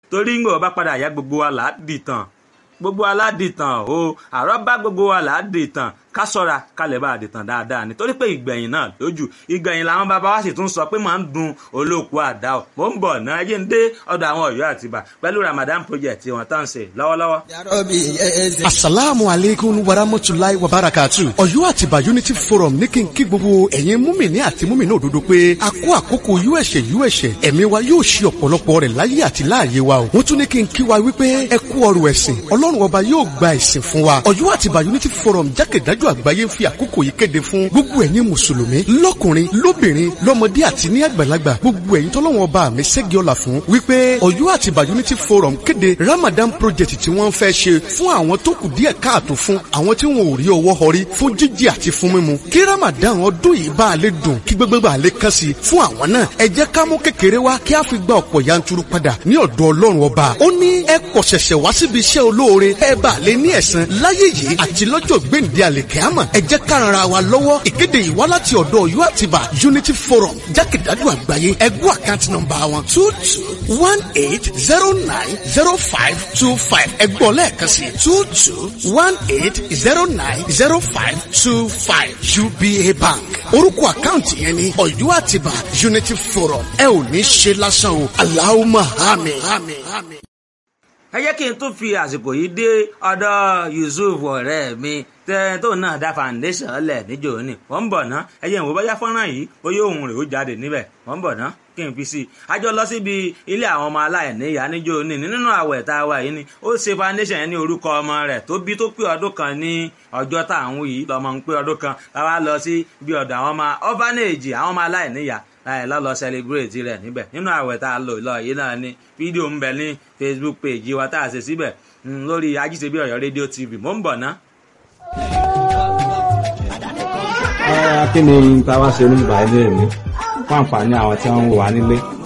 torí ń gbọ́ bá padà yá gbogbo wa là á dìtàn gbogbo aládìtàn o àrọ́bá gbogbo wa là á dìtàn ká sọ́ra ká lè bá àdìtàn dáadáa nítorí pé ìgbẹ̀yìn náà lójú ìgbẹ̀yìn làwọn bàbá wa sì tún sọ pé máa ń dun olóòkú àdá o mò ń bọ̀ náà ẹjẹ́ ń dé ọ̀dọ̀ àwọn ọ̀yọ́ àtibá pẹ̀lú Ramadan project tí wọ́n tán ṣe lọ́wọ́lọ́wọ́. asalaamu aleykum warahmatulahi wabarakatu ọ̀yọ́ àtibá unity forum ní kí n kí gbogbo ẹ̀yin múmìnì àti múmìnì òdodo pé a kó àkókò uẹ̀ṣẹ̀ uẹ̀ṣẹ̀ ẹ̀mí wa yóò ṣe ọ̀pọ̀lọpọ̀ rẹ̀ láyé àti láàyè wa o wọ́n tún ní kí n kí wa wípé ẹ kú ọrọ̀ ẹ̀sìn ọlọ́run ọba yóò gba ẹ̀sìn fún wa ọ̀yọ́ àtibá unity forum jákèjádò àgbáyé ń fi àkókò yìí kéde fún gbogbo ẹ̀yin mùsùlùmí lọ́kùnrin lóbìnrin lọ́mọdé àti ní àgbàlagbà gbogbo ẹ̀yin tọ́lọ́wọ́n ọba mi ṣẹ́gi ọ̀la fún wípé ọ̀yọ́ àtibá unity forum kéde ramadan project tí wọ́n fẹ́ ṣe fún àwọn tó kù díẹ̀ káàtó fún àwọn tí wọn ò rí ọwọ́ họrí fún jíjẹ àti fún mímu kí ramadan ọdún yìí bá a lè dùn kí gbogbo bá a lè kàn sí fún àwọn náà ẹ jẹ́ ká mú kékeré wá kí a fi gba ọ̀pọ̀ yanturu padà ní ọ̀dọ̀ ọlọ́run ọba ó ní ẹ kọ̀ ṣẹ̀ṣẹ̀ wá síbi iṣẹ́ olóore ẹ bá a lè ní ẹ̀san láyé yìí àti lọ́jọ́ gbèǹde àlèkẹ́àmọ̀ ẹ jẹ́ ká ran ara wa lọ́wọ́ ìkéde yìí wá láti ọ̀dọ̀ ọ̀yọ́ àtibá unity forum jákèjádò àgbáyé ẹgbẹ́ àkáǹtì nọ́mbà wọn two two one eight zero nine zero five two five ẹgbọ́n lẹ́ẹ̀kan sí two two one eight zero nine zero five two five uba bank orúkọ àkáǹtì yẹn ni ọ̀yọ́ àtibá unity forum ẹ ò ní ṣe lásán o aláwọ̀ àmín. ẹ jẹ́ kí n tún fi àsìkò yìí dé ọ̀dọ̀ Yusuf ọ̀rẹ́ mi tẹ́ tó náà dá foundation lẹ̀ níjò ní wọ́n ń bọ̀ ná ẹ jẹ́ ìwò bóyá fọ́nrán yìí bóyá òun rẹ̀ ó jáde níbẹ̀ wọ́n ń bọ̀ ná kí n fi sí i a jọ lọ síbi ilé àwọn ọmọ aláìníyá níjò ní nínú àwẹ̀ tá a wà yìí ni ó ṣe foundation yẹn ní orúkọ ọmọ rẹ̀ tó bí tó pé ọdún kan ní ọjọ́ tá à ń wí yìí lọ́mọ ń pé ọdún kan láwa lọ sí bí ọ̀dọ̀ àwọn ọmọ orphanage àwọn ọmọ aláìníyá láì lọ́lọ́ celebrate rẹ̀ níbẹ̀ nínú àwẹ̀ tá a lò lọ yìí náà ni fídíò ń bẹ ní Facebook page wa tá a ṣe síbẹ̀ lórí ajíṣebí Ọ̀yọ́ rédíò TV mò ń bọ̀ ná. kí ni ta wá ṣe oníbàárẹ̀ mi fún àǹfààní àwọn tí wọ́n ń wà nílé